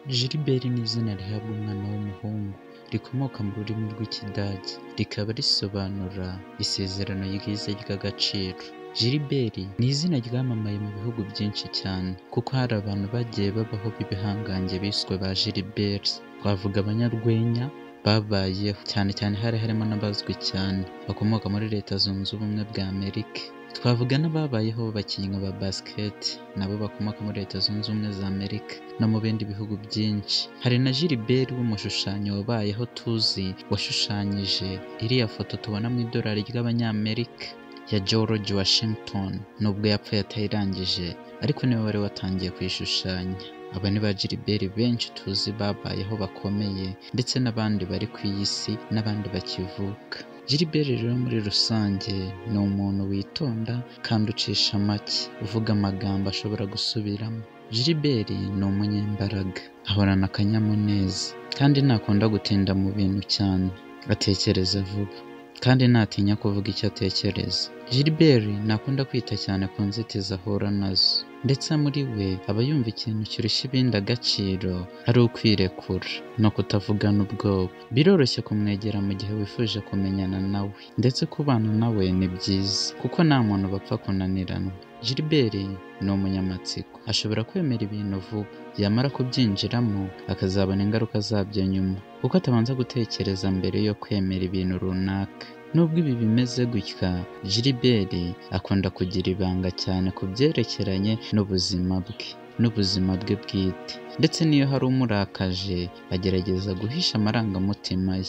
Gilbert ni izina rihabwa umwana w'umuhungu rikomoka mu rurimi rw'Ikidage rikaba risobanura isezerano ryiza ry'agaciro. Gilbert ni izina ryamamaye mu bihugu byinshi cyane kuko hari abantu bagiye babaho b'ibihangange biswe ba Gilberts, twavuga abanyarwenya babayeho cyane cyane hari harimo n'abazwi cyane bakomoka muri Leta Zunze Ubumwe bwa Amerika, twavuga n'ababayeho b'abakinnyi ba Basket nabo bakomoka muri Leta Zunze Ubumwe za Amerika no mu bindi bihugu byinshi, hari na Gilbert w'umushushanyi wabayeho tuzi washushanyije iriya foto tubona mu idolari ry'Abanyamerika ya George Washington nubwo yapfuye atayirangije ariko niwe wari watangiye kuyishushanya. Aba ni ba Gilbert benshi tuzi babayeho bakomeye ndetse n'abandi bari ku iyi si n'abandi bakivuka. Gilbert rero muri rusange ni umuntu witonda kandi ucisha make, uvuga amagambo ashobora gusubiramo. Gilbert ni umunyembaraga, ahorana akanyamuneza kandi ntakunda gutinda mu bintu cyane, atekereza vuba kandi ntatinya kuvuga icyo atekereza. Gilbert ntakunda kwita cyane ku nzitizi ahura nazo ndetse muri we aba yumva ikintu kirusha ibindi agaciro ari ukwirekura no kutavugana ubwoba. Biroroshye kumwegera mu gihe wifuje kumenyana nawe ndetse kubana nawe ni byiza kuko nta muntu bapfa kunaniranwa. Gilbert ni umunyamatsiko, ashobora kwemera ibintu vuba, yamara kubyinjiramo akazabona ingaruka zabyo nyuma kuko atabanza gutekereza mbere yo kwemera ibintu runaka. Nubwo ibi bimeze gutya, Gilbert akunda kugira ibanga cyane ku byerekeranye n'ubuzima bwe n'ubuzima bwe bwite ndetse n'iyo hari umurakaje agerageza guhisha amarangamutima ye.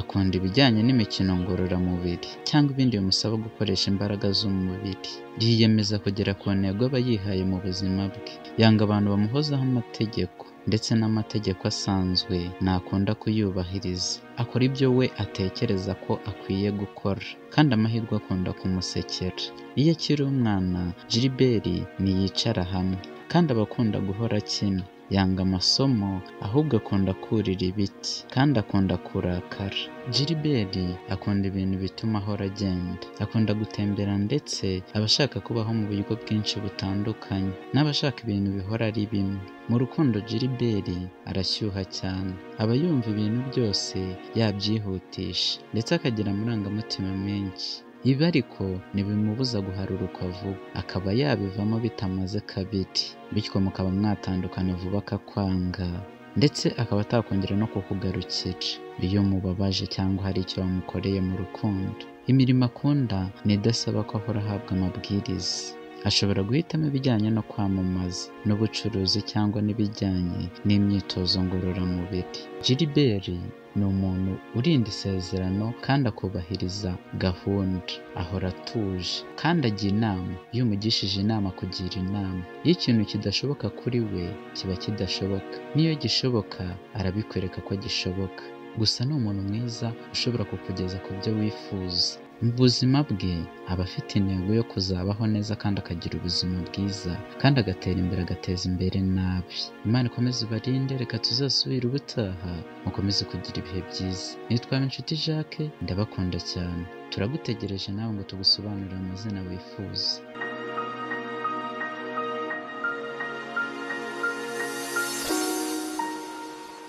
Akunda ibijyanye n'imikino ngororamubiri cyangwa ibindi bimusaba gukoresha imbaraga z'umubiri. Yiyemeza kugera ku ntego aba yihaye mu buzima bwe, yanga abantu bamuhozaho amategeko ndetse n'amategeko asanzwe ntakunda kuyubahiriza. Akora ibyo we atekereza ko akwiye gukora kandi amahirwe akunda kumusekera. Iyo akiri umwana, Gilbert ntiyicara hamwe kandi aba akunda guhora akina. Yanga amasomo ahubwo akunda kurira ibiti kandi akunda kurakara. Gilbert akunda ibintu bituma ahora agenda, akunda gutembera ndetse aba ashaka kubaho mu buryo bwinshi butandukanye n'abashaka ibintu bihora ari bimwe. Mu rukundo Gilbert arashyuha cyane, aba yumva ibintu byose yabyihutisha ndetse akagira amarangamutima menshi. Ibi ariko ntibimubuza guharuruka vuba, akaba yabivamo bitamaze kabiri, bityo mukaba mwatandukana vuba akakwanga ndetse akaba atakongera no kukugarukira iyo mubabaje cyangwa hari icyo wamukoreye mu rukundo. Imirimo akunda ni idasaba ko ahora ahabwa amabwiriza, ashobora guhitamo ibijyanye no kwamamaza n'ubucuruzi cyangwa n'ibijyanye n'imyitozo ngororamubiri. Gilbert ni umuntu urinda isezerano kandi akubahiriza gahunda, ahora atuje kandi ajya inama, iyo umugishije inama akugira inama, iyo ikintu kidashoboka kuri we kiba kidashoboka, n'iyo gishoboka arabikwereka ko gishoboka. Gusa ni umuntu mwiza ushobora kukugeza ku byo wifuza. Mu buzima bwe aba afite intego yo kuzabaho neza kandi akagira ubuzima bwiza kandi agatera imbere agateza imbere n'abi. Imana ikomeze ibarinde reka tuzasubire ubutaha mukomeze kugira ibihe byiza. Nitwa Inshuti Jacques ndabakunda cyane. Turagutegereje nawe ngo tugusobanurire amazina wifuza.